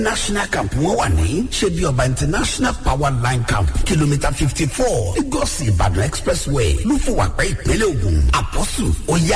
national camp wọn wà ní ṣebí ọba international power line camp kìlómítà fifty four lagos ìbàdàn expressway lúfùwàpẹ́ ìpínlẹ̀ ògùn àpọ́sù ọ̀yá.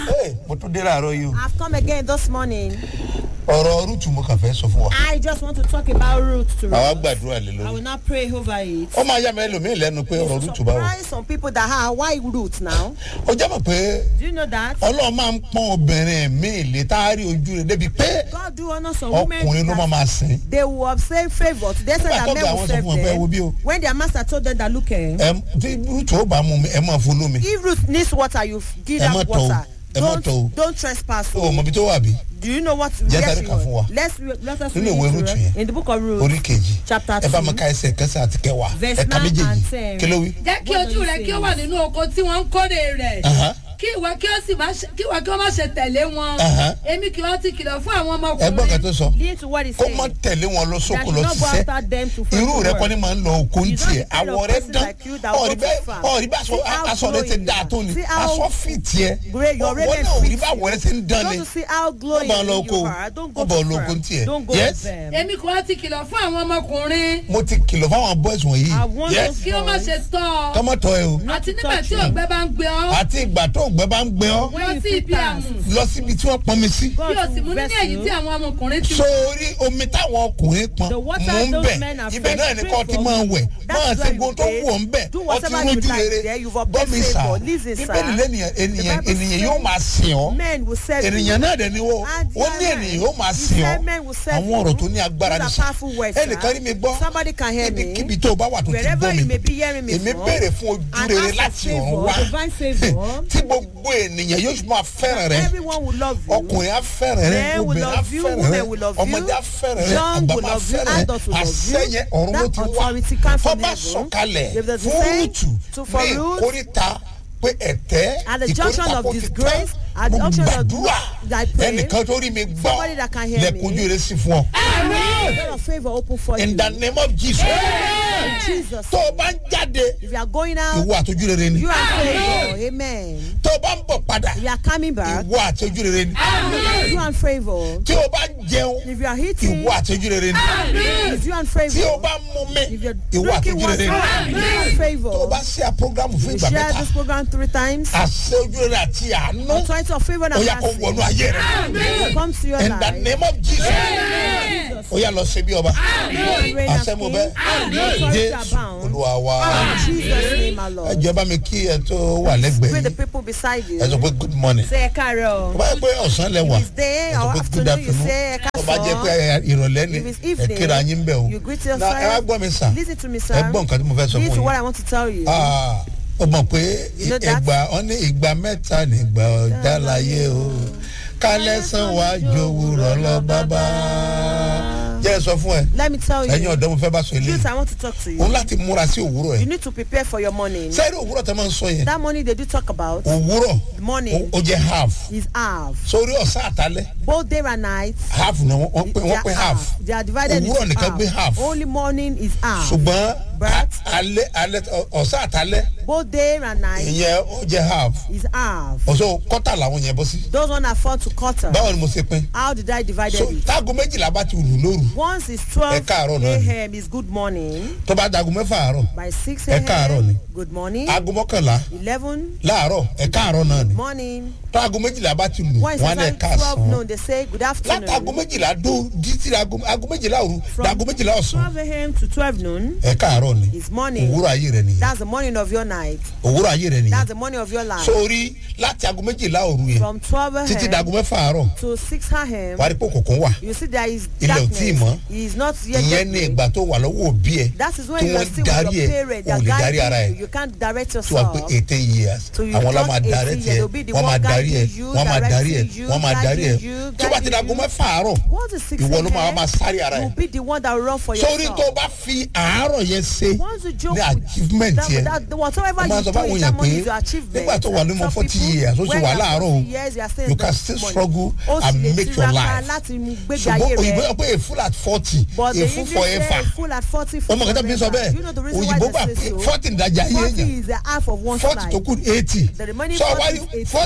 mo tún dé láàárọ̀ yìí o I've come again this morning. ọ̀rọ̀ rúùtù mo kàn fẹ́ sọ fún wa I just want to talk about root to àwa root. gbàdúrà lé I lórí will not pray over it. ó máa yá mi ẹlòmíì lẹ́nu pé ọ̀rọ̀ rúùtù bá wọ̀ Surprise some people that have why root now. ó jẹ́ mọ̀ pé Do you know that? ọlọ́run máa ń pọ́n obìnrin mi lè tá a rí ojú rẹ̀ débi pé God do honor some women ọkùnrin ló máa that máa sìn they will obtain favour. They said Nígbà that tó men ga will àwọn sọ serve fún wọn pé ẹ wo bí o. them. When their master told them that look eh, ẹ tí rúùtù ó bá mú mi ẹ máa fún lómi if root needs water you f- give Ẹ má that tọ̀ o. water. Ẹ má tọ̀ o. Don't don't trespass. ó mọ ibi tó wà bí Do you know what? Jẹ́ yes, sáré you kà fún wa. will. Let's re- let us Nínú read ìwé it, Rúùtù right? yẹn. in the book of Ruth. orí kejì Chapter ẹ bá mi two. ka ẹsẹ̀ kẹsàn àti kẹwàá Verse ẹ ka nine méjèèjì and ten. kí ló wí. jẹ́ kí What ojú do you rẹ say? kí ó wà nínú oko tí wọ́n ń kórè rẹ̀ Aha. kí ìwọ kí ó sì má ṣe kí ìwọ kí ó má ṣe tẹ̀lé wọn Aha. èmi kì í ti kìlọ̀ fún àwọn ẹ gbọ́ kan ọmọkùnrin tó sọ Listen to what he kó said. mọ tẹ̀lé wọn lọ sóko That lọ should not go ṣiṣẹ́ after them to fight irú the rẹ war. kọ́ ni máa ń lọ oko ń You don't tiẹ̀ the kind of àwọ̀ rẹ person dán like you that ọ̀rí want bẹ́ẹ̀ to farm. ọ̀rí bá See how aṣọ rẹ ti glowing dáa you tó are. ni See how aṣọ fi tiẹ̀ Great, your ọ̀wọ́ raiment náà òrí fits bá you. wọ̀ rẹ ti ń dán ni Don't you see how glowing Wọ́n bá lọ oko you are? Don't go wọ́n bá to lọ oko farm. ń tiẹ̀ Don't go yes to them. èmi kì í ti kìlọ̀ fún àwọn ọmọkùnrin mo ti kìlọ̀ fáwọn boys wọ̀nyí I want yes those kí ó má ṣe tọ́ ọ kọ́mọ́tọ̀ ẹ o àti nígbà touch tí you. ògbẹ́ bá ń gbé ọ àti ìgbà tó ògbẹ́ bá ń gbẹ ọ́ When lọ you sí feel ibi tired, àmù lọ síbi tí wọ́n pọn mi sí God kí o sì will mú nínú bless èyí you. tí àwọn ọmọkùnrin ti sórí omi táwọn ọkùnrin pọn The water mú ń those bẹ̀ men are ibẹ̀ náà ni fresh kò ti from. máa wẹ̀ That's máa ṣe where you gbogbo tó bathe. wù ọ́ ń bẹ̀ Do ọtí whatever you rójú like rere there. You've obtained bọ́mi sà favour. Listen, sir. bíbélì lẹ́nìyàn ènìyàn The Bible ènìyàn says yóò máa sìn ọ́ Men will serve ènìyàn you. náà dẹ̀ ni wọ́n And ó ní yeah, ènìyàn yóò máa he sìn said ọ́ men will serve àwọn ọ̀rọ̀ you. tó ní agbára Those ní are sà powerful words, sir. ẹnìkan rí mi gbọ́ Somebody can hear me. kíbi tó o bá wà tó ti Wherever gbọ́ you mi may be hearing me èmi from, béèrè fún ojú and rere ask for láti ọ̀run favour, wá divine favour. tí gbogbo ènìyàn yóò máa fẹ́ràn rẹ Everyone will love you. ọkùnrin á fẹ́ràn rẹ Men will obìnrin á love you, fẹ́ràn rẹ women will love you, ọmọdé á fẹ́ràn rẹ young àgbà will máa love you, fẹ́ràn rẹ adult will love you. àṣẹyẹ ọ̀run ló That ti wá authority comes from fọba heaven. sọ̀kalẹ̀ If there's a fún saying rúùtù to- for ní Ruth, ìkórìtà pé ẹ̀tẹ́ At the junction ìkórìtà of kò ti disgrace, tán at the mo junction of gbàdúrà thy prayer, ẹnìkan tó rí mi gbọ́ somebody that can hear me. lẹ́kùn ojú rere sí fún ọ A lot of favour open for you. in the name of Jesus In Jesus. tó o bá ń jáde If you are going out, ìwọ àtọ́jú rere ni you are favour. Amen. tó o bá ń bọ̀ padà If you are coming back, ìwọ àtọ́jú rere ni you are favour. tí o bá ń jẹun If you are eating, ìwọ àtọ́jú rere ni if you are tí o favour. bá ń mú mi If you're ìwọ drinking àtọ́jú rere water, ni you are tó o favour. bá ṣe àpọ́gàmù fún You ìgbà share mẹ́ta this program three times. àṣẹ ojú rere àti àánú Authority of favour ó and yà kó wọnú mercy ayé rẹ comes to your in the life. name of Jesus ó yà lọ ṣe bí ọba Reign as àṣẹ mo king. bẹ Authority jésù abound. olúwa wa In Jesus' name, my ẹ Lord. jẹ́ bá mi kí ẹ tó wà lẹ́gbẹ̀ẹ́ Pray the yìí people beside you. ẹ sọ pé good morning Say Ekaro. tó bá yẹ pé ọ̀sán lẹ wà If it's day ẹ sọ or pé good afternoon, you afternoon say tó bá jẹ́ pé Ekaso. ìrọ̀lẹ́ ni If it's ẹ evening, kíra yín bẹ̀ o you greet Na, ẹ wá yourself. gbọ́ mi sà Listen to me, ẹ sir. gbọ́ nǹkan tí mo fẹ́ sọ Listen fún to what yín I want to tell you. Ah, ó mọ̀ pé You know that? ìgbà ọ ní ìgbà mẹ́ta nígbà ọjà láyé o kálẹ̀ sàn wá jòwúrọ̀ lọ bàbá. jẹ́ ẹ sọ fún ẹ Let me tell ẹ̀yin you. ọ̀dọ́ mo fẹ́ bá sọ Youth, eléyìí I want to talk to òun you. láti múra sí òwúrọ̀ You ẹ̀ need to prepare for your morning. sẹ́ẹ̀rì òwúrọ̀ tẹ́ máa ń sọ yẹn That morning they do talk about òwúrọ̀ morning ó jẹ́ half is half. sórí ọ̀sán àtàlẹ́ Both day and night. half ni wọ́n wọ́n pè they wọ́n are pè half They are divided Òwúrọ̀ into nìkan gbé half. Only morning is half. ṣùgbọ́n But- a- alẹ́ alẹ́ ọ̀sán àtàlẹ́ Both day and night ìyẹn ó jẹ́ half is half. ọ̀sán kọ́tà làwọn yẹn bọ́ sí Those one are four to quarter. báwo ni mo ṣe pín How did I divide so it? táago méjìlá bá ti rù lóru Once it's Ẹ 12 káàárọ̀ náà ni. a.m. is good morning. tó bá dago mẹ́fà àárọ̀ By 6 Ẹ káàárọ̀ ni. a.m. good morning. aago mọ́kànlá 11 láàárọ̀ ẹ̀ka àárọ̀ náà ni morning. táago méjìlá bá ti lù When it's wọ́n á lẹ̀ ká 12 sàn noon, they say good látàgo afternoon. méjìlá dó títí aago aago méjìlá òru From dago méjìlá ọ̀sán 12 a.m. to 12 noon ẹ̀ka àárọ̀ ni is morning. òwúrọ̀ ayé rẹ̀ nìyẹn That's the morning of your night. òwúrọ̀ ayé rẹ̀ nìyẹn That's the morning of your life. sórí láti aago méjìlá òru yẹn From 12 títí a.m. dago mẹ́fà àárọ̀ to 6 a.m. wàá rí pé òkùnkùn wà You see there is Ilẹ̀ ò tíì mọ́. darkness. He is not yet ìyẹn ní daybreak. ìgbà tó wà lọ́wọ́ òbí ẹ̀ That is when tí you are wọ́n still darí with ẹ̀ your parents. They ò are lè darí ara guiding ẹ̀ you. You can't direct tí wàá pé yourself. eighteen years So you àwọn la just máa 18 darí years, tiẹ̀ they'll be the wọ́n one máa darí ẹ̀ guiding you, wọ́n máa darí ẹ̀ directing you, wọ́n máa darí ẹ̀ guiding you, tí ó bá ti guiding dago you. mẹ́fà àárọ̀ Once it's 6 ìwọ ló máa a.m., máa sáré ara ẹ̀ you'll be the one that will run for sórí yourself. tó o bá fi àárọ̀ yẹn ṣe Once you joke ní with achievement that, yẹn that, whatever wọ́n máa you sọ do fáwọn in èèyàn that pé morning is your achievement. nígbà tó wà ní Some mọ forty people, years ó sì when wà you are láàárọ̀ 40 o years, you are still you in can the still morning. struggle Ó sì and lè make your tiraka life láti gbégbé ṣùgbọ́n ayé òyìnbó rẹ̀. yọ pé a full at forty But a the full English forever say full at forty ọmọ kẹta bí n sọ forever. You know the bẹ́ẹ̀ reason why òyìnbó they gbà say pé so? forty ìdajì ayé Forty èèyàn is the half of one's forty life. tó kù eighty The remaining sọ 40 wá is 80. forty tó kù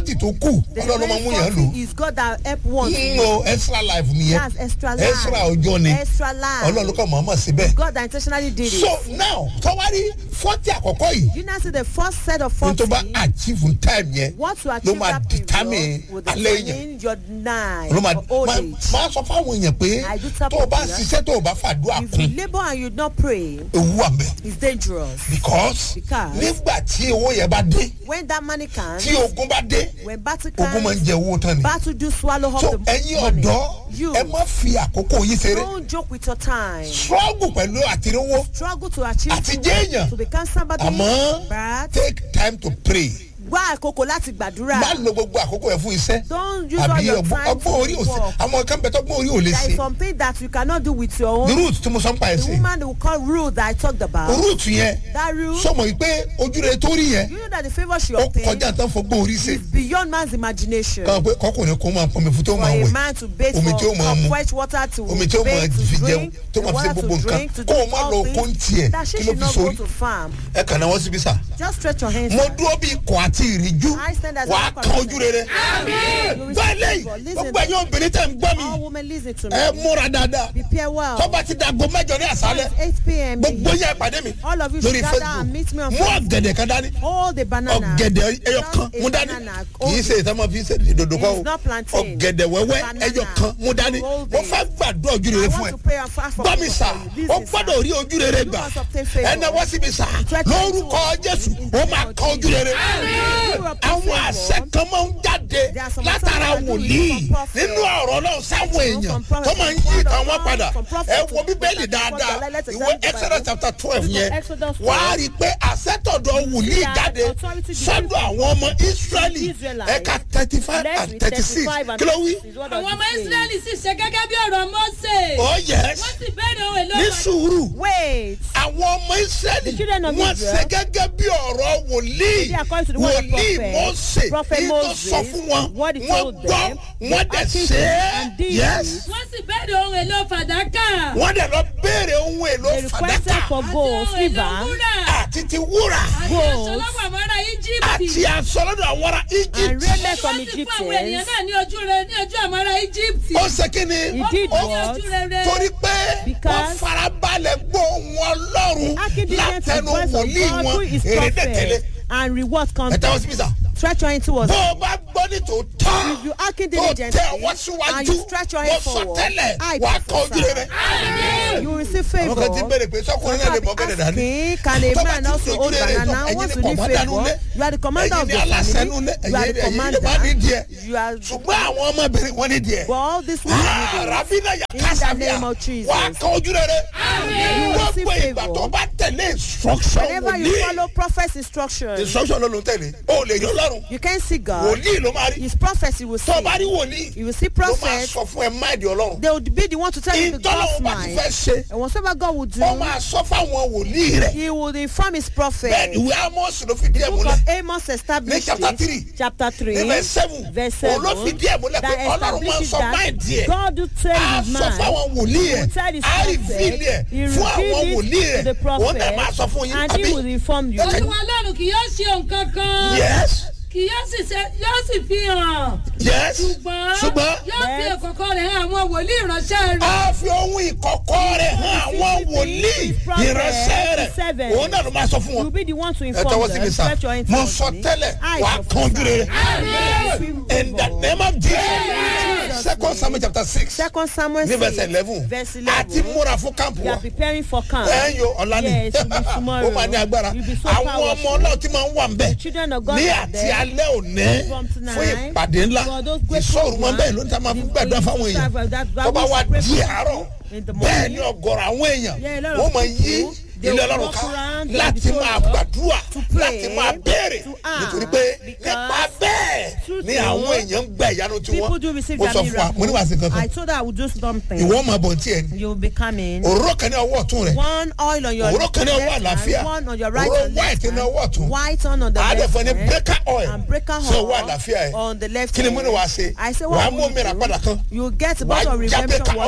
miracle The ọlọ́run máa mú yàn lò rainfall is God that help one. nínú extra life nìyẹn That's extra life. extra ọjọ́ ni Extra life. ọlọ́run kọ́ mọ̀ọ́mọ̀ síbẹ̀. God that intentionally did it. so now tọ́wárí fọ́tì àkọ́kọ́ yìí you now see the first set of ní forty. tó bá achieve in time yẹn What to ló achieve máa that determine period will alẹ́ yẹn determine your night ló máa or old máa age. máa sọ fáwọn èèyàn pé I do tell tó o bá people, ṣiṣẹ́ tó o bá fàdúrà If you kún labour and you not pray, ewu wà mẹ́ it's dangerous. because Because- nígbà tí owó yẹn bá dé When that money comes, tí ogun bá dé when battle ogun máa ń comes, jẹ owó tán ni battle do swallow up so the ẹ̀yin money. ọ̀dọ́ You ẹ má fi àkókò yín ṣeré don't joke with your time. struggle pẹ̀lú àtirówó Struggle to achieve àti jẹ́ èèyàn to become somebody. àmọ́ But take time to pray wá àkókò láti gbàdúrà. má lo gbogbo àkókò yẹn fún iṣẹ́ Don't use all àbí your ọgbọ́n time to ọgbọ́n orí òsè work. àwọn kan bẹ tọ́gbọ́n orí ò lè There ṣe is something that you cannot do with your the own. root tí mo sọ ń pa ẹ̀ The sí woman will call rule that I talked about. root yẹn That rule, sọmọ yìí pé ojúre tó rí yẹn you know that the favour she ó obtained kọjá tán fọgbọ́n orí ṣe is beyond man's imagination. kàn pé kọkùnrin kó máa pọnmi fún tó For máa a wẹ̀ man to bathe omi for tí ó máa mu for fresh water to omi tí ó máa bathe, to fi jẹun drink, tó the máa fi ṣe water gbogbo to nǹkan drink, to kó do o má all lọ kó ń things, tiẹ̀ that she kí ló should fi not go sórí to farm. ẹ kàn náà wọ́n síbi sà Just stretch your hands. mo out. dúró bí ikọ̀ àti ìrìjú I stand as a wàá rock kan of ojú rere You receive bẹ́ẹ̀ favor. lẹ́yìn Listen, gbogbo ẹ̀yin obìnrin tẹ̀ ń gbọ́ mi all women listen to ẹ me. múra dáadáa Prepare well. tọ́ba ti dàgbọ́ mẹ́jọ ní àṣálẹ̀ It's 8 p.m. gbogbo yẹn ìpàdé mi All of you lórí should gather and meet me facebook on mú ọ̀gẹ̀dẹ̀ kan dání All the banana. ọ̀gẹ̀dẹ̀ ẹyọ kan Just a mú dání banana. kì í ṣe ìtàmọ́ fi ṣe ìdòdò kan o It's not plantain. ọ̀gẹ̀dẹ̀ wẹ́wẹ́ Banana. ẹyọ kan mú dání Hold mo it. fẹ́ gbàdúrà ojú I rere fún want ẹ to pray and fast for gbọ́ mi you. sà This ó is, gbọ́dọ̀ sir. rí ojú rere You gbà must obtain favour. ẹnẹ wọ́n síbi sà Stretch lórúkọ your jésù hands. ó máa kọ ojú rere You obtain àwọn favour. àṣẹ kan máa ń jáde There are some látara things that do wòlíì from prophet. nínú ọ̀rọ̀ náà sáwọn From èèyàn prophet tó máa ń to yí word of ìtàn wọn God, padà from prophet ẹ to wo bíbélì prophet. dáadáa Let's ìwé examine the exodus Bible. chapter twelve Book of yẹn Exodus wàá 12. rí i pé àṣetọ̀dọ̀ wòlíì That jáde authority sọ́dọ̀ given àwọn ọmọ israẹli Israelites. ẹ̀ka thirty five Let's and read thirty six 35 and kí ló wí. 36. What does àwọn it ọmọ say? israẹli sì ṣe gẹ́gẹ́ bí ọ̀rọ̀ mọ́sẹ̀. oh yes wọ́n sì bẹ̀rẹ̀ ohun èlò ní pàtàkì. sùúrù Wait. àwọn ọmọ israẹli The children of wọ́n Israel. ṣe gẹ́gẹ́ bí ọ̀rọ̀ wòlíì They according to the word of wòlíì prophet. mose Prophet ní tó Moses, sọ fún wọn what he wọ́n told gbọ́ them, wọ́n dẹ̀ acted ṣe and é did yes wọ́n sì bẹ̀rẹ̀ ohun èlò fàdákà. wọ́n dẹ̀ lọ béèrè ohun èlò They requested fàdákà for gold, àti ohun èlò silver, wúrà. àti ti wúrà àti gold, aṣọ lọ́wọ́ àwọn ará íjíbítì. àti asọ́lọ́dọ̀ àwọn ará and egypt raiment from wọ́n sì fún àwọn ènìyàn Egyptians. náà ní ojú rẹ ní ojú àwọn ará íjíbítì. ó ṣe kí ni He did ó what? ojú rere. torí pé wọ́n Because- farabalẹ̀ gbọ́ wọn lọ́rùn Accident and látẹnu voice of wòlíì God wọn who is èrè dẹ̀tẹ̀lẹ̀ prophet and reward ẹ comes. tẹ́wọ́ síbí sà Stretch your hand towards bó o bá gbọ́ ní tòótọ́ If you acting tó tẹ diligently ọwọ́ and síwájú you stretch your mo hand sọ forward, tẹ́lẹ̀ I wàá kọ ojú prophesy. rere. You will receive àwọn kan ti favor. béèrè pé sọkùnrin náà lè mọ gẹ́gẹ́ dání. Asking, can a Tó bá man ti also dojú hold rere banana? tán, Once ẹ̀yin you ni need kọ̀mọ́dà favor, nulẹ̀. you are the commander ẹ̀yin of ni the aláṣẹ family. nulẹ̀ You are ẹ̀yin the ẹ̀yin lè má ní commander. díẹ̀ You are ṣùgbọ́n àwọn ọmọbìnrin wọn ní díẹ̀. But all this will be rabina ya In the kasabia name of Jesus. wà á kọ ojú rere. You will receive gbogbo ìgbà favor. tó bá tẹ̀lé instruction Whenever you wòlíì follow prophet's instructions, instruction ló ló ń tẹ̀lé o lè yọ lọ́rùn you can see God. wòlíì ló máa rí His prophets you will tó o bá rí see. wòlíì You will see ló máa prophets. sọ fún ẹ máìdì ọlọ́run They would be the one to tell you the God's ìtọ́lọ́wọ́ bá ti mind. fẹ́ ṣe And whatsoever God will do, ó máa sọ fáwọn wòlíì rẹ̀ He will inform His prophet. bẹ́ẹ̀ ni ìwé amos ló fi díẹ̀ Book múlẹ̀ of Amos established Ní chapter it, three. chapter three, ní verse seven verse òun ló seven, fi díẹ̀ múlẹ̀ pé that ọlọ́run máa ń establishes sọ that máìdì ẹ̀ God do tell a His sọ mind. fáwọn wòlíì He will tell ẹ̀ His a rí prophet. fílì ẹ̀ He fún àwọn reveal wòlíì it to the rẹ̀ òun náà máa sọ prophet, fún yín and He will inform you. olúwa ọlọ́run kì yóò ṣe nǹkan kan. yes kì yóò sì ṣe yóò sì fi hàn. yes ṣùgbọ́n ṣùgbọ́n yóò fi Yes. ìkọ̀kọ̀ rẹ̀ hàn àwọn wòlíì ìránṣẹ́ rẹ̀. a fi ohun ìkọ̀kọ̀ rẹ̀ hàn àwọn wòlíì ìránṣẹ́ rẹ̀ òun náà ló máa sọ fún You wọn. will be the one to ẹ inform tọwọ́ sí mi them. sá Stretch your hand mo towards sọ me. tẹ́lẹ̀ I wàá kan ojú rere prophesy. in the name of jesus second samuel chapter six Second Samuel ní verse 6, eleven verse àti 11. múra fún kámpù You wa are preparing for camp. ẹ ń yo ọ̀la ni Yes, it will be tomorrow. ó máa ní agbára You'll be so àwọn powerful. ọmọ ọlọ́run tí máa ń wà ń bẹ̀ Children of God ní are àti there. alẹ́ òní From tonight, fún ìpàdé ńlá for those great ìṣòro máa ń bẹ́ẹ̀ programs, ló ń ta máa fi the- gbàdúrà fáwọn the- èèyàn that- that tó bá we wá pray di for àárọ̀ in the bẹ́ẹ̀ morning. ni ọ̀gọ̀rọ̀ àwọn èèyàn Yeah, a lot of wọ́n máa yí people, they ilé will ọlọ́run walk ká around the láti máa auditorium gbàdúrà to pray, láti máa béèrè to ask, nítorí pé because nípa bẹ́ẹ̀ truth ni is, àwọn èèyàn ń gbà ìyanu tí People wọ́n do receive mo their sọ fún wa mo ní wàá sí miracle. I kankan told her I would do something. ìwọ máa bọ̀ tí ẹ ní You will be coming. òróró kan ní ọwọ́ ọ̀tún rẹ̀ One oil on your òróró kan ní ọwọ́ left àlàáfíà hand, one on your right òróró and white left ní ọwọ́ hand, ọ̀tún white on on the left àádẹ́fọ́ ní hand, breaker oil and breaker sí ọwọ́ oil àlàáfíà ẹ̀ on the left kí ni mo ní hand. wàá ṣe I say wàá what mú will omi rà you padà kan do? You get a wàá bottle of já redemption breaker oil water. yẹn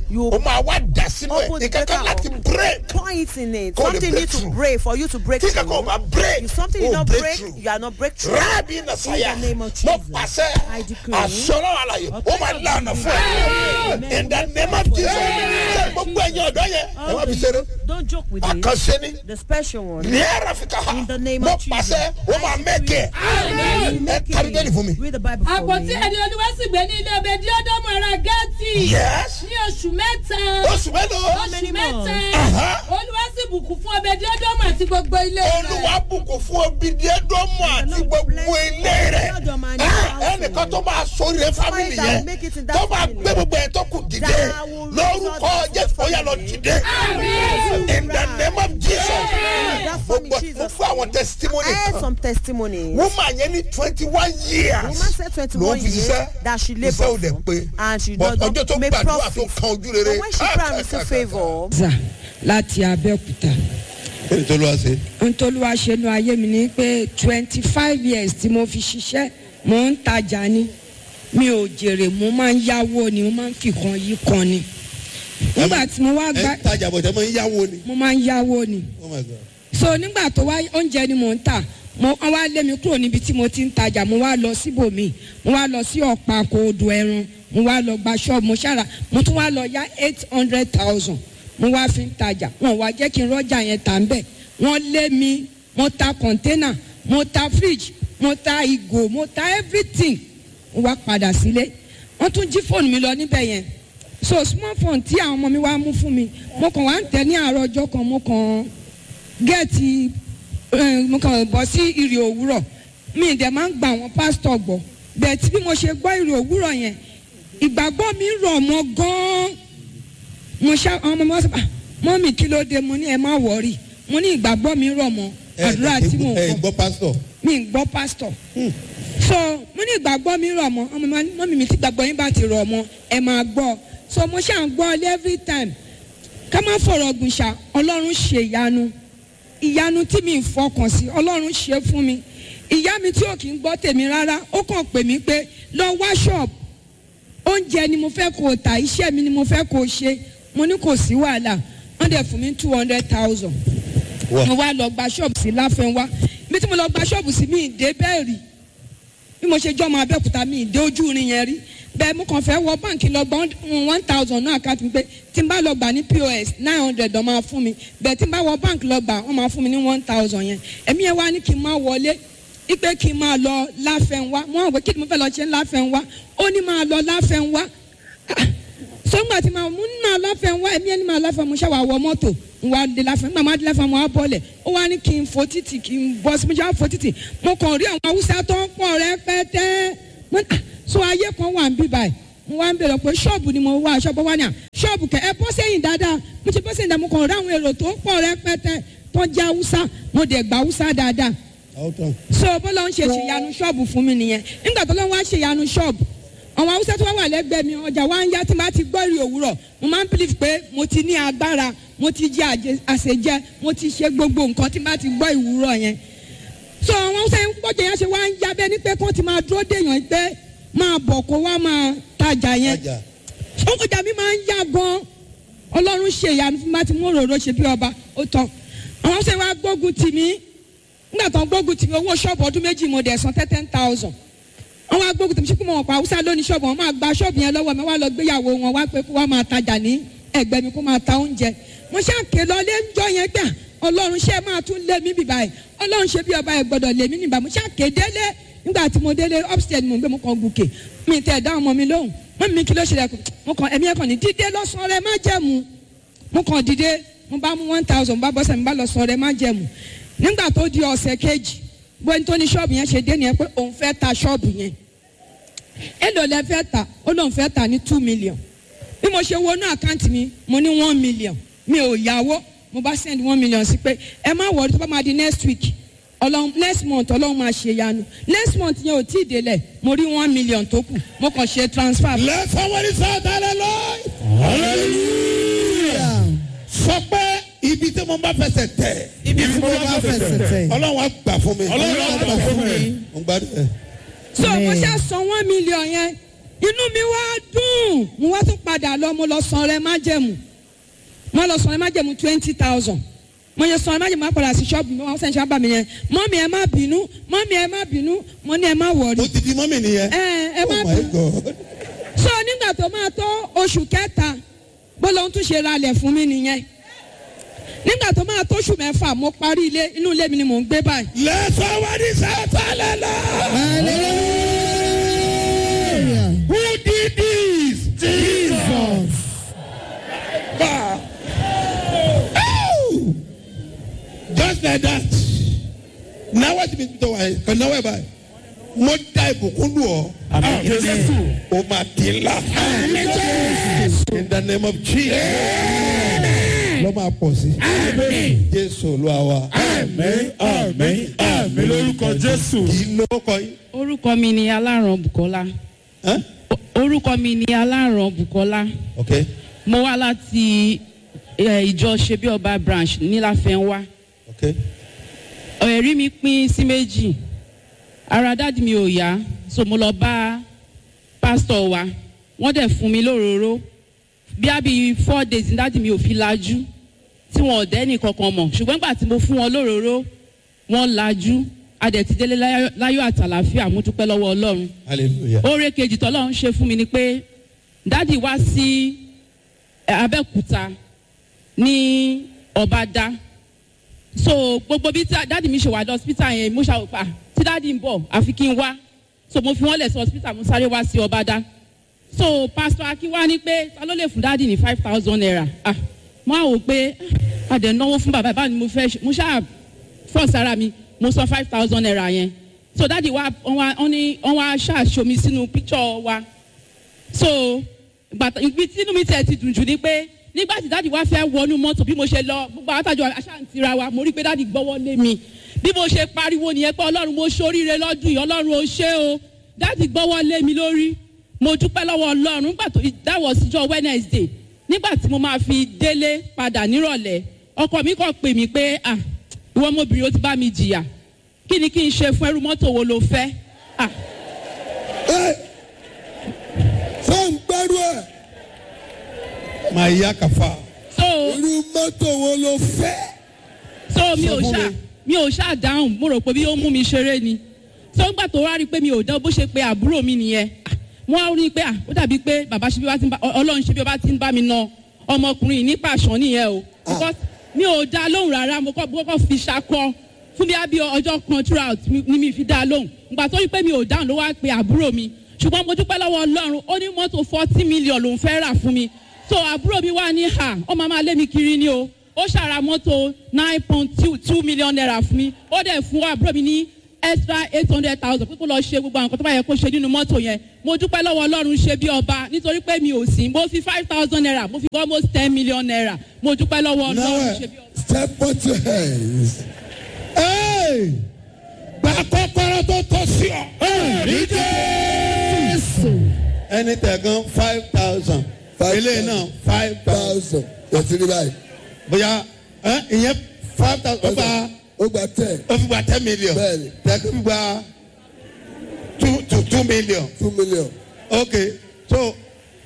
You o máa wá dà sínú ẹ̀ open the ìkankan breaker láti up. break Pour it in it. Call the Something need to breakthrough. break for you to break tí through. kankan ò bá break If something o did not break break, through. you are not breakthrough. rábì nàṣàyà In the name of mo Jesus, pàṣẹ I decree. àṣọlọ àlàyé ó máa lànà fún ẹ in the name of Jesus ṣe gbogbo ẹ̀yin ọ̀dọ́ yẹn ẹ wá fi ṣeré Don't joke with it. àkànṣe ni The special one. ní ẹ̀rọ fi ká ha In the name mo of Jesus. pàṣẹ ó máa mẹ́kẹ̀ ẹ kárí bẹ́ẹ̀ ni fún mi. Read the Bible for àpótí me. ẹni olúwa sì gbé ní ilé ọbẹ̀ díọ́dọ́mù ara gẹ́tì yes ní oṣù mẹ́ta oṣù mélòó many oṣù mẹ́ta months? Aha. olúwa sì bùkún fún ọbẹ̀ díọ́dọ́mù àti gbogbo ilé rẹ̀ olúwa bùkún fún obìnrin ẹdọmọ àti gbogbo ilé rẹ Ah, ẹnìkan tó máa sórí rẹ fámìlì yẹn tó máa gbé gbogbo ẹ tó kù dìde lórúkọ jésù ó yà lọ dìde in the name of jesus gbogbo fún fún àwọn testimony I heard kan some testimonies. woman yẹn ní twenty one years Woman said 21 ló ń fi years ṣiṣẹ́ that she iṣẹ́ ò labored dẹ̀ pé and she but does ọjọ́ not tó make gbàdúrà tó profit. kan ojú rere But when she pray and receive favour, zà láti abẹ́òkúta èyí tó ló wá sí. ntòlúwa ṣẹnu ayé mi ni pé twenty five years tí mo fi ṣiṣẹ́ mo ń tajà ni mi ò jèrè mo máa ń yáwó ni mo máa ń fi kan yí kan ni nígbà tí mo wá gba ẹ ń tajà bọ̀ tẹ́ mọ́ ń yáwó ni. mo máa ń yáwó ni oh my god. so nígbà tó wá oúnjẹ ni mò ń tà mo wọ́n wá lé mi kúrò níbi tí mo ti ń tajà mo wá lọ síbòmí mo wá lọ sí ọ̀pá kò odò ẹran mo wá lọ gba ṣọ́ọ̀bù mo ṣára mo tún wá lọ yá eight hundred thousand mo wá fi ń tajà wọn wá jẹ́ kí n rọ́jà yẹn tà ń bẹ̀ wọ́n lé mi mo ta kọ̀ńténà mo ta fridge mo ta ìgò mo ta everything mo wá padà sílé wọ́n tún jí fóònù mi lọ níbẹ̀ yẹn so small phone tí àwọn ọmọ mi wá mú fún mi mo kàn wá ń tẹ̀ ní àárọ̀ ọjọ́ kan mo kàn gẹ́ẹ̀tì eh, mo kàn bọ́ sí ìrì òwúrọ̀ mi ì dẹ̀ máa ń gba àwọn pásítọ̀ gbọ́ bẹ́ẹ̀ tí bí mo ṣe gbọ́ ìrì òwúrọ̀ yẹn ìgbàgbọ́ mi rọ̀ mọ́ gan-an mo ṣá àwọn ọmọ mi wá sọ "Ah, mọ́mì kí ló dé mo ní ẹ má wọ̀ọ́rì mo ní ìgbàgbọ́ mi rọ̀ mọ́ àdúrà tí mò ń ẹ kọ́ gbọ́ pásítọ̀. mi ń gbọ́ pásítọ̀ so mo ní ìgbàgbọ́ mi rọ̀ mọ́ ọmọ mi mọ́mì mi tí gbàgbọ́ yín bá ti rọ̀ mọ́ ẹ máa gbọ́ so mo ṣáà ń gbọ́ ọ every time ká má fọ̀rọ̀ gùn ṣá ọlọ́run ṣe ìyanu ìyanu tí mi ń fọkàn sí ọlọ́run ṣe fún mi ìyá mi tí ò kí ń gbọ́ tèmi rárá ó kàn pè mí pé lọ wá ṣọ́ọ̀bù oúnjẹ ni mo fẹ́ kó o tà iṣẹ́ mi ni mo fẹ́ kó o ṣe mo ní kò sí wàhálà wọ́n dẹ̀ fún mi two hundred thousand Wà. mo wá lọ gba ṣọ́ọ̀bù sí láfẹ́nwá ibi tí mo lọ gba ṣọ́ọ̀bù sí mi ì dé bẹ́ẹ̀ rí bí mo ṣe jọ́ ọmọ abẹ́òkúta mi ì dé ojú irin yẹn rí bẹ́ẹ̀ mo kàn fẹ́ wọ báǹkì lọ gba one thousand náà àkáǹtì mi pé tí n bá lọ gbà ní pos nine hundred ọ̀ máa fún mi bẹ́ẹ̀ tí n bá wọ báǹkì lọ gbà wọ́n máa fún mi ní one thousand yẹn ẹ̀mí yẹn wá ní kí n máa wọlé ipe kí n máa lọ láfẹ́nwá mo hàn pé kí ni mo fẹ́ lọ ṣe láfẹ́nwá ó ní máa lọ láfẹ́nwá sọ́ngbà tí màá mú máa láfẹ́ wá ẹ̀mí ẹni máa láfẹ́ mo ṣàwà wọ mọ́tò ń wá dé láfẹ́ nígbà máa dé láfẹ́ mo wá bọ́lẹ̀ ó wá ní kí n fo títì kí n bọ́ sí mo ṣe wá fo títì mo kàn rí àwọn haúsá tó ń pọ̀ rẹpẹtẹ Mo ní, "Ah, so ayé kan wà ń bí báyìí mo wá ń bèrè pé ṣọ́ọ̀bù ni mo wá ṣọ́ọ̀bù wá ní à ṣọ́ọ̀bù kẹ ẹ bọ́ sẹ́yìn dáadáa mo ti bọ́ sẹ́yìn dáadáa mo kàn rí àwọn èrò tó ń pọ̀ rẹpẹtẹ tó ń jẹ́ haúsá mo dẹ̀ gba haúsá dáadáa so bọ́lá ń ṣe ṣèyanu ṣọ́ọ̀bù fún mi nìyẹn nígbà tó lọ́n wá ṣèyanu ṣọ́ọ̀bù àwọn haúsá tó wá wà lẹ́gbẹ̀ẹ́ mi ọjà wa ń yá tí n bá ti gbọ́ ìrì òwúrọ̀ mo máa ń believe pé mo ti ní agbára mo ti jẹ àjẹ- àṣejẹ mo ti ṣe gbogbo nǹkan tí n bá ti gbọ́ ìwúrọ̀ yẹn so àwọn haúsá yẹn gbọ́dọ̀ yẹn ṣe wá ń yá bẹ́ẹ̀ ni pé kó ti máa dúró dèèyàn pé máa bọ̀ kó wá máa tajà yẹn ọkọjà mi máa ń yá gan ọlọ́run ṣe ìyanu fún mi láti mú òróró ṣe bí ọba ó tán àwọn haúsá yẹn wá gbógun tì mí nígbà tó ń gbógun tì mí owó ṣọ́ọ̀bù ọdún méjì mo dẹ̀ san ten thousand wọ́n wá gbógun tì mí ṣùgbọ́n wọn pa haúsá lónìí ṣọ́ọ̀bù wọn máa gba ṣọ́ọ̀bù yẹn lọ́wọ́ mi wá lọ gbéyàwó wọn wá pé kó wá máa tajà ní ẹgbẹ́ mi kó máa ta oúnjẹ mo ṣàkè lọ lé ńjọ yẹn gbà ọlọ́run ṣe máa tún lé mi bìbà yìí ọlọ́run ṣe bí ọba ẹ̀ gbọ́dọ̀ lé mi nìbà mo ṣàkè délé nígbà tí mo délé upstairs mo gbé mo kàn gùkè mi tẹ̀ dá ọmọ mi lóhùn mọ́ mi kí ló ṣẹlẹ̀ mo kàn ẹ̀mí ẹ̀kàn ní dídé lọ́sàn-án rẹ má jẹ̀mú mo kàn dìde mo bá mú one thousand mo bá bọ́sẹ̀ mi bá lọ sọ rẹ má jẹ̀mú nígbà tó di ọ̀sẹ̀ kejì bóyá tó ní ṣọ́ọ̀bù yẹn ṣe dé nìyẹn pé òun fẹ́ ta ṣọ́ọ̀bù yẹn èlò lẹ fẹ́ ta ó lóun fẹ́ ta ní two million bí mo ṣe wọnú àkáǹtì mi mo ní one million mi ò yáwó mo bá send one million sí pé ẹ má wọrí tó bá máa di next week ọlọ́run next month ọlọ́run máa ṣe yanu next month yẹn ò tí ì délẹ̀ mo rí one million tó kù mo kàn ṣe transfer. Let somebody shout hallelujah. Hallelujah. Sọ pé ibi tí mo bá fẹsẹ̀ tẹ̀. ibi tí mo bá fẹsẹ̀ tẹ̀. Ọlọ́run á gbà fún mi. Ọlọ́run á gbà fún mi. Mo gbádùn ẹ̀. so mo ṣe san one million yẹn inú mi wá dùn mo wá tún padà lọ mo lọ san rẹ májẹ̀mú mo lọ san rẹ májẹ̀mú twenty thousand mo yẹ san rẹ májẹ̀mú apàdà sí ṣọ́ọ̀bù mi wọ́n sẹ́ni ṣáà bá mi yẹn mọ́mí ẹ má bínú mọ́mí ẹ má bínú mo ní ẹ má wọ̀rí ó ti di mọ́mì nìyẹn. ẹ ẹ má oh my bínú god. so nígbà tó máa tó oṣù kẹta bọ́lá ohun tún ṣe ralẹ̀ fún mi nìyẹn nígbà tó máa tó oṣù mẹ́fà mo parí ilé inú ilé mi ni mò ń gbé báyìí let somebody shout hallelujah. Hallelujah. who did this. Jesus. Wow. Oh! just like that. náwó ti mi tó wà yìí kàn náwó ẹ̀ báyìí. mo da ìbùkún lù ọ́. Àmín Jésù. o máa di ńlá. in the name of jesus. lọ́ máa pọ̀ sí. jésù olúwa wa. Àmín àmín àmín lórúkọ Jésù. kì í lóko yìí. orúkọ mi ni aláràn bukola Huh? O- orúkọ mi ni aláràn bukola okay mo wá láti eh, ìjọ ṣebí ọba branch níláfẹnwá okay. ẹ̀rí mi pín sí méjì ara dáàdi mi ò yá so mo lọ bá pásítọ̀ wa wọ́n dẹ̀ fún mi lóróró bí a bí four days ní dáàdi mi ò fi lajú tí wọn ò dẹ́ni kankan mọ̀ ṣùgbọ́n nígbà tí mo fún wọn lóróró wọ́n lajú a dẹ̀ ti délé láyọ̀- láyọ̀ àtàlàfíà mo dúpẹ́ lọ́wọ́ ọlọ́run hallelujah. oore kejì tọ́lọ́run ṣe fún mi ni pé dádì wá sí eh, abẹ́òkúta ní ọ̀bádá so gbogbo bí tí dádì mi ṣe wà lọ hospital yẹn mo ṣàwòpá tí dádì ń bọ̀ àfi kí n wá so mo fi wọ́n lẹ̀ sí hospital mo sáré wá sí ọ̀bádá so pastor akínwá ní pé ta ló lè fún dádì ní five thousand naira ah mo á wò pé ah, a dẹ̀ náwó fún bàbá báwo ni mo fẹ́ ṣe mo ṣáà fọ́ sára mi mo san five thousand naira yẹn so dádì wa wọ́n wá wọ́n ní wọ́n wá ṣàṣomi sínú picture wa so gbàtà ibi tí inú mi tiẹ̀ ti dùn jù ni pé nígbà tí dáàdi wá fẹ́ wọnú mọ́tò bí mo ṣe lọ gbogbo àtàjọ aṣáǹtira wa mo rí pé dáàdi gbọ́wọ́ lé mi bí mo ṣe pariwo nìyẹn pé ọlọ́run mo ṣoríire lọ́dún yìí ọlọ́run ó ṣe o dáàdi gbọ́wọ́ lé mi lórí mo dúpẹ́ lọ́wọ́ ọlọ́run nígbà tó dáwọ̀ síjọ́ wednesday nígbà tí mo máa fi délé padà nírọ̀lẹ́ ọkọ mi kàn pè mí pé ah ìwọ ọmọbìnrin ó ti bá mi jìyà kí ni kí n ṣe fún ẹrú mọ́tò wo lo fẹ́ ah fún gbẹ́rú ẹ̀ máa yá kàfa. so. irú mọ́tò wo ló fẹ́. so mi Sọ ò fún ṣá mi. mi ò ṣá dáhùn mo rò pé bí ó mú mi ṣeré ni so ńgbà tó wá rí i pé mi ò dán bó ṣe pé àbúrò mi nìyẹn Ah, wọ́n á rí i pé ah, ó dàbí pé bàbá ṣe bí wá ti ń bá Ọ- ọlọ́run ṣe bí wá ti ń bá mi na ọmọkùnrin yìí ní pàṣán nìyẹn o because mi ò dá lóhùn rárá mo kọ́ mo kọ́ fi ṣakọ fún bí abí ọjọ́ kan throughout mi- ni mi fi dá lóhùn ìgbà tó rí i pé mi ò dáhùn ló wá pe àbúrò mi ṣùgbọ́n mo dúpẹ́ lọ́wọ́ ọlọ́run ó ní mọ́tò forty million lòún fẹ́ rà fún mi so àbúrò mi wà ní ha ó máa máa lé mi kiri ni o ó ṣàrà mọ́tò nine point two two million naira fún mi ó dẹ̀ fún àbúrò mi ní extra eight hundred thousand pé kó lọ ṣe gbogbo àwọn nǹkan tó bá yẹ kó ṣe nínú mọ́tò yẹn mo dúpẹ́ lọ́wọ́ ọlọ́run ṣe bí ọba nítorí pé mi ò sí mo fi five thousand naira mo fi almost ten million naira mo dúpẹ́ lọ́wọ́ now ọlọ́run ṣe bí ọba. step on your hands. Hey! gba kọ́kọ́rọ́ tó tọ́ sí ọ. Àmín Jésù. ẹni tẹ̀gán five thousand. Five eléyìí náà five thousand. thousand yẹtí ní báyìí. bóyá ẹ, ìyẹn five thousand. ó gba ó gba ten ó fi gba ten million. Bẹ́ẹ̀ni. tẹ̀gán fi gba two two two million. two million. ok so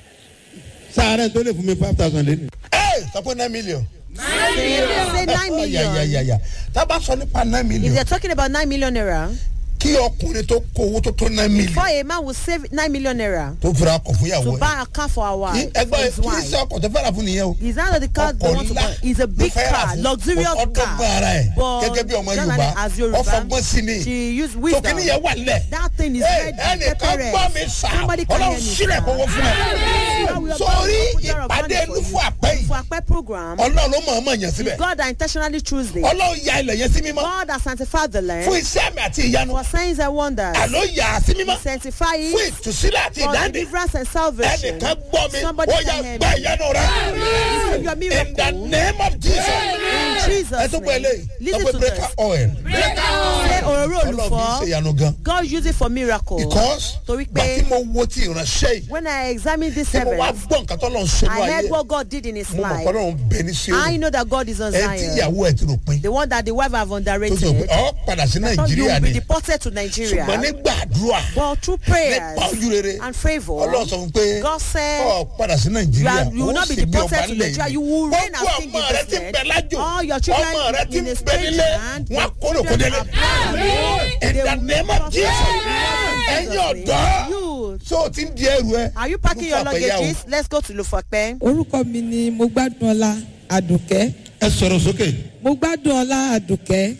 sáré tó lè fún mi five thousand lẹ́nu. ẹ sọ pé nine million. Say nine million. yàyàyàyà tá a bá sọ nípa nine If million they're talking about nine million naira, kí ọkùnrin tó kó owó tó tó nine before million a man will save nine million naira tó fura ọkọ̀ fún ìyàwó to ẹ̀. buy a car for our wife, for ẹgbẹ́ his kì í wife. ṣe ọkọ̀ tó fẹ́ràn fún nìyẹn o. It's not that the car they ọkọ̀ want to ńlá buy. It's a big ló fẹ́ rà car, fún. luxurious ọdọ́gbọ́n car. ara ẹ̀ But gẹ́gẹ́ bí ọmọ generally yorùbá as Yoruba, ọfọgbọ́n sí ni she used tó wisdom. kíní yẹn wà lẹ̀. That thing is Ẹ, ready. ẹnìkan Prepare gbọ́ it. mi sà Somebody can hear ọlọ́run me, sílẹ̀ sir. kówó fún ẹ. God will sórí put there of ìpàdé money for nufu you. àpẹ́ yìí For Akpe program, ọlọ́run ló mọ̀ ọ́mọ̀ yẹn síbẹ̀. God that intentionally choose this. ọlọ́run ya ilẹ̀ yẹn sí mímọ́ God that sanctified the fún land iṣẹ́ mi àti ìyanu for signs and wonders. àló yà á sí mímọ́ He sanctify fún it ìtúsílẹ̀ àti for ìdáǹdè deliverance and salvation. ẹnìkan gbọ́ mi Somebody ó can yà hear gbá me. ìyanu rẹ Receive your in the miracle. name of Jesus. In Jesus' ẹ tó gbọ́ name. eléyìí Listen sọ pé to breaker this. oil Say òróró ọlọ́run fi ṣe olùfọ́. ìyanu gan God use it for miracle. because Torí gbà tí pé mo wo ti ìránṣẹ́ yìí when I examine this tí mo wá servant, gbọ́ nǹkan tó lọ́n ṣe ní I ayé heard what God did in his mo mọ̀ life. pé ọlọ́run bẹ ní sí I òun know that God is on ẹ tí Zion. ìyàwó ẹ ti rò pin The one that the wife have tó underrated. sọ pé ọ padà sí Thought you nàìjíríà will be ni deported to ṣùgbọ́n Nigeria. nígbà àdúrà But through prayers nípa ojú rere and favor, ọlọ́run sọ fún pé God said, ọ padà sí you, nàìjíríà are, you will not be sì bí ọba deported to nílẹ̀ Nigeria. yìí You will reign gbogbo as king ọmọ in rẹ this ti ń land. bẹ lájò All your ọmọ children rẹ ti in ń a bẹ strange nílé land, wọn your kórè kó children délé are in They the will name be of prospered. jesus ẹ̀yin ọ̀dọ́ You, so o ti ń di ẹrù ẹ are you packing your Mo fà pé yá o. luggages? Let's go to Lufope. orúkọ mi ni mo gbádùn ọlá àdùkẹ́ ẹ sọ̀rọ̀ sókè. mo gbádùn ọlá àdùkẹ́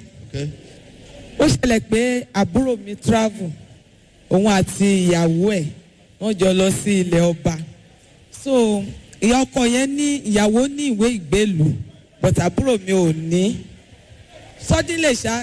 ó ṣẹlẹ̀ pé àbúrò mi travel òun àti ìyàwó ẹ̀ wọ́n jọ lọ sí ilẹ̀ ọba so ìyá ọkọ yẹn ní ìyàwó ní ìwé ìgbélú but àbúrò mi ò ní suddenly ṣá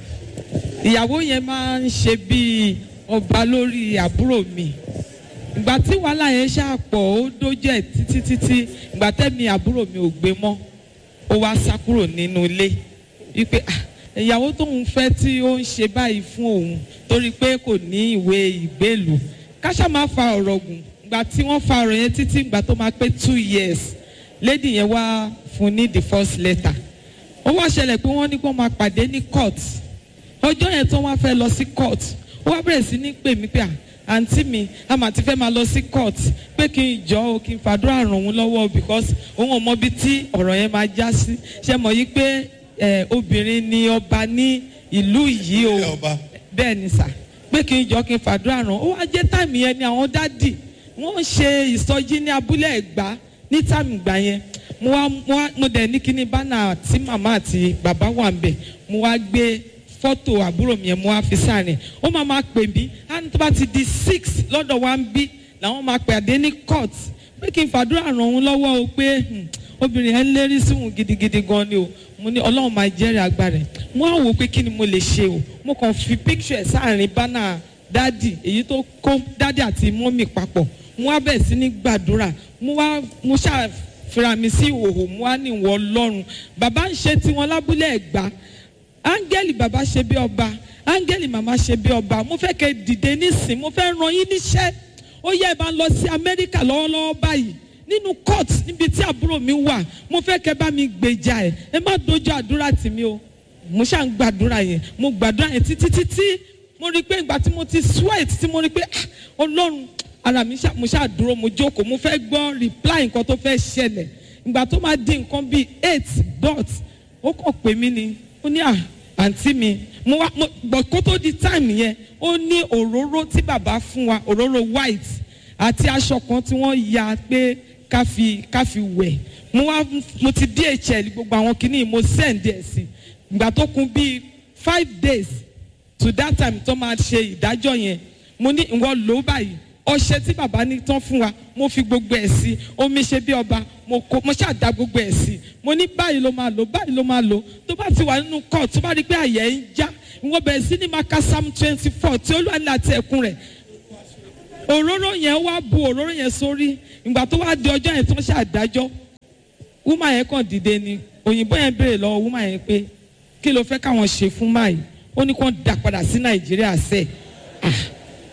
ìyàwó yẹn máa ń ṣe bíi ọba lórí àbúrò mi ìgbà tí wàhálà yẹn ṣàpọ̀ ó dójú ẹ̀ títí títí ìgbà tẹ́mi àbúrò mi ò gbé mọ́ ó wá sá kúrò nínú ilé wípé "Ah, ìyàwó tóun fẹ́ tí ó ń ṣe báyìí fún òun torí pé kò ní ìwé ìgbélùú káṣá máa fa ọ̀rọ̀ gùn ìgbà tí wọ́n fa ọ̀rọ̀ yẹn títí ìgbà tó máa pé two years lady yẹn wá fún ní the first letter ó wá ṣẹlẹ̀ pé wọ́n ní kó máa pàdé ní court ọjọ́ yẹn tó wá fẹ́ lọ sí court ó wá bẹ̀rẹ̀ sí ní pè mí pé à àǹtí mi a mà ti fẹ́ máa lọ sí court pé kí n jọ o kí n fàdúrà ràn òun lọ́wọ́ o because òun ò mọ ibi tí ọ̀rọ̀ yẹn máa já sí ṣe mọ̀ yí pé ẹ, obìnrin ni ọba ní ìlú yìí o Ilé ọba. bẹ́ẹ̀ ni sà pé kí n jọ kí n fàdúrà ràn ó wá jẹ́ táìmù yẹn ni àwọn dádì wọ́n ń ṣe ìsọjí ní abúlé ẹ̀gbá ní táìmù ìgbà yẹn mo wá mo wá mo dẹ̀ ní kíní bánà tí màmá àti bàbá wà ń bẹ̀ mo wá gbé fọ́tò àbúrò mi yẹn mo wá fi sáàrin ó máa máa pè mí á ní tó bá ti di six lọ́dọ̀ wa ń bí làwọn máa pè àdé ní court pé kí n fàdúrà ràn òun lọ́wọ́ o pé hmm, obìnrin yẹn lérí síhùn gidigidi gan ni o mo ní ọlọ́run máa jẹ́rìí agbára ẹ̀ mo á wò ó pé kí ni mo lè ṣe o mo kàn fi picture ẹ̀ sáàrin bánà dádì èyí tó kó dádì àti mọ́mì papọ̀ mo wá bẹ̀rẹ̀ sí ní gbàdúrà mo wá mo ṣáà fira mi sí ìhòòhò mo wá ní ìwọ ọlọ́run bàbá ń ṣe tiwọn lábúlé ẹ̀gbá áńgẹ́lì bàbá ṣe bí ọba áńgẹ́lì màmá ṣe bí ọba mo fẹ́ kẹ́ dìde nísìn mo fẹ́ ràn yín níṣẹ́ ó yẹ ẹ bá ń lọ sí amẹ́ríkà lọ́wọ́lọ́wọ́ báyìí nínú court níbi tí àbúrò mi wà mo fẹ́ kẹ́ bá mi gbèjà ẹ̀ ẹ má dojú àdúrà tì mí o mo ṣáà ń gbàdúrà yẹn mo gbàdúrà yẹn títí títí mo rí i pé ìgbà tí mo ti sweat tí mo rí i pé ah, ọlọ́run ara mi ṣáà mo ṣáà dúró mo jókòó mo fẹ́ gbọ́ reply nǹkan tó fẹ́ ṣẹlẹ̀ ìgbà tó máa di nǹkan bíi eight dot ó kàn pè mí ni ó ní à àǹtí mi mo wá mo gbọ́ kó tó di time yẹn ó ní òróró tí bàbá fún wa òróró white àti aṣọ kan tí wọ́n ya pé ká fi ká fi wẹ̀ mo wá mo ti dhl gbogbo àwọn kìíní mo send ẹ̀ sí ìgbà tó kún bíi five days to that time tó máa ṣe ìdájọ́ yẹn mo ní ìwọ lò ó báyìí ọṣẹ tí bàbá ní tán fún wa mo fi gbogbo ẹ̀ sí omi ṣe bí ọba mo kó mo ṣàdá gbogbo ẹ̀ sí mo ní báyìí ló máa lò báyìí ló máa lò tó bá ti wà nínú court tó bá rí i pé àyẹ̀ ń já ìwọ bẹ̀rẹ̀ sí ní máa ka psalm twenty four tí olúwa ní àti ẹ̀kún rẹ̀ òróró yẹn wá bu òróró yẹn sórí ìgbà tó wá di ọjọ́ yẹn tó ń ṣàdájọ́ wúmà yẹn kàn dìde ni òyìnbó yẹn béèrè lọ́wọ́ wúmà yẹn pé kí ló fẹ́ káwọn ṣe fún máyì ó ní kó dà padà sí nàìjíríà sẹ́ẹ̀ ah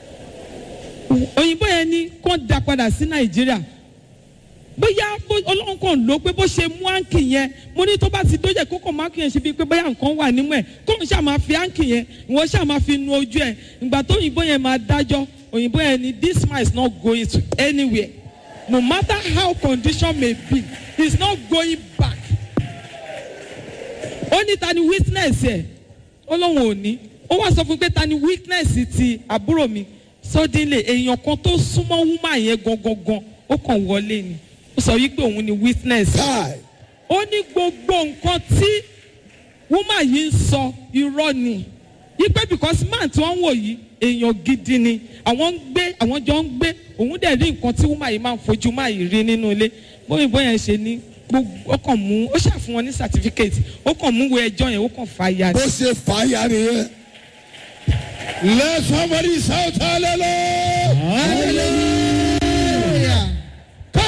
òyìnbó yẹn ní kó dà padà sí nàìjíríà bóyá bó- ọlọ́run kàn ló pé bó ṣe mú áǹkì yẹn mo ní tó bá ti dójẹ́ kó kàn má kì yẹn ṣe bíi pé bóyá nǹkan wà nímú ẹ̀ kó n ṣáà máa fi áǹkì yẹn ìwọ ṣáà máa fi nu ojú ẹ̀ ìgbà tó òyìnbó yẹn máa dájọ́ òyìnbó yẹn ní this man is not going to anywhere no matter how condition may be he is not going back ó ní ta ni witness ẹ̀ ó lóun ò ní ó wá sọ fún pé ta ni witness ti àbúrò mi suddenly èèyàn kan tó súnmọ́ woman yẹn gangan ó kàn wọlé ni ó sọ wípé òun ni witness Kai. ó ní gbogbo nǹkan tí woman yìí ń sọ irọ́ ni wípé because man tí wọ́n ń wò yìí èèyàn gidi ni àwọn ń gbé àwọn jọ ń gbé òun dẹ̀ rí nǹkan tí woman yìí máa ń fojú máa yìí rí nínú ilé bóyìnbó yẹn ṣe ní gbogbo ó kàn mú ó ṣàfihàn wọn ní certificate ó kàn mú wo ẹjọ́ yẹn ó kàn fà ya bó ni. ṣe fàáyà nìyẹn. Let somebody shout hallelujah. hallelujah.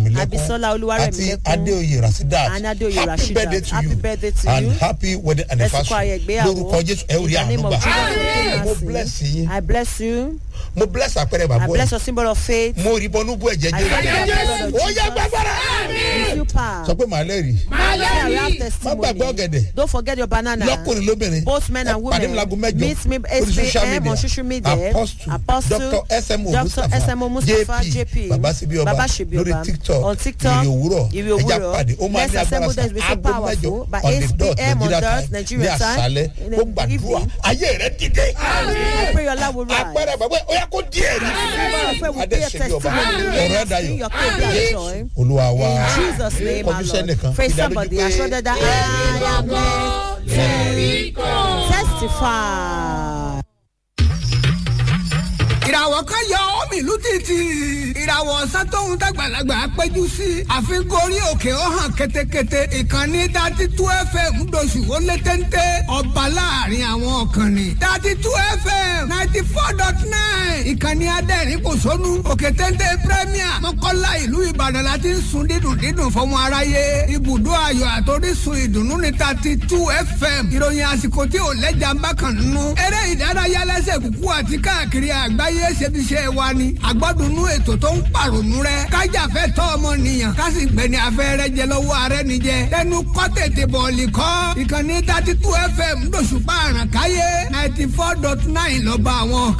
olúwarẹ̀mílẹ́kún Abisola àti Olúwarẹ̀mílẹ́kún. adéoyè rasidat And Adéoyè happy Rasheedat. birthday to Happy you birthday to and you. happy wedding Ẹ̀sìnkú anniversary ayọ̀ ìgbéyàwó. lórúkọ jésù ẹ ò rí In the name àánú of gbà Jesus, mo we bless yín I bless you. mo bless àpẹẹrẹ I bàbá bless yìí your symbol of faith. mo rí bọnú bú ẹ̀jẹ̀ I thank you for the jẹ́ blood ó of yẹ Jesus. gbàgbọ́ra With you power. sọ pé màá lẹ́rìí Say I will have má gbàgbé testimony. ọ̀gẹ̀dẹ̀ Don't forget your banana. lọ́kùnrin lóbìnrin Both men and pàdé mi lago women. mẹ́jọ Meet me lórí 8 social p.m. on social media media. apostle Apostle dr smo Dr. mustapha SMO Mustapha jp JP. baba sibi ọba Baba Sibi lórí Yoruba. tiktok On TikTok, ìrì òwúrọ̀ Ìrì ẹja Òwúrọ̀. pàdé ó máa Let's ní agbára assemble sa there, be so aago mẹ́jọ powerful. By on the 8 dot p.m. on nigeria dot time ní Nigeria time. àṣálẹ́ In ó the gbàdúrà evening. ayé rẹ dìde I pray your love will rise. agbára bàbá ó yà kó díẹ̀ ní I pray we adé be a ṣe bí ọba testimony. ọ̀rọ̀ ẹ̀ Bring dayọ̀ your case be a joy. olúwa wa In Jesus' name, our kọjú sẹ́nìkan Lord. Praise somebody. I show that I am blessed. Testify. ìràwọ̀ kan yọ ọ́mì ìlú títì ìràwọ̀ ọ̀sán tóun dàgbàlagbà péjú sí àfikún orí òkè ó hàn ketekete ìkànnì dati tú fm doṣù ó lé téńté ọba láàrin àwọn ọ̀kànnì dati tú fm ninety four dot nine ìkànnì adẹ́rìn kò sónú òkè téńté premier mọ́kànlá ìlú ìbàdàn láti ń sun dídùn dídùn fọmọ aráyé ibùdó ayọ̀ àtòrísun ìdùnnú ní dati tú fm ìròyìn àsìkò tí ò lẹ́jà ń bá kàn nínú eré ìdárayá lẹ́sẹ̀ kúkú àti káàkiri àgbáyé ṣebiṣẹ́ wa ni àgbọ́dúnú ètò tó ń pàrònú rẹ kájàfẹ́ tọ́ ọmọnìyàn kásì gbẹ̀ni afẹ́rẹ́ jẹ lọ́wọ́ arẹ́ níjẹ lẹ́nu kọ́ tètè bọ̀ọ̀lì kọ́ ìkànnì thirty two fm lóṣùpá àràkáyé ninety four dot nine lọ́ba àwọn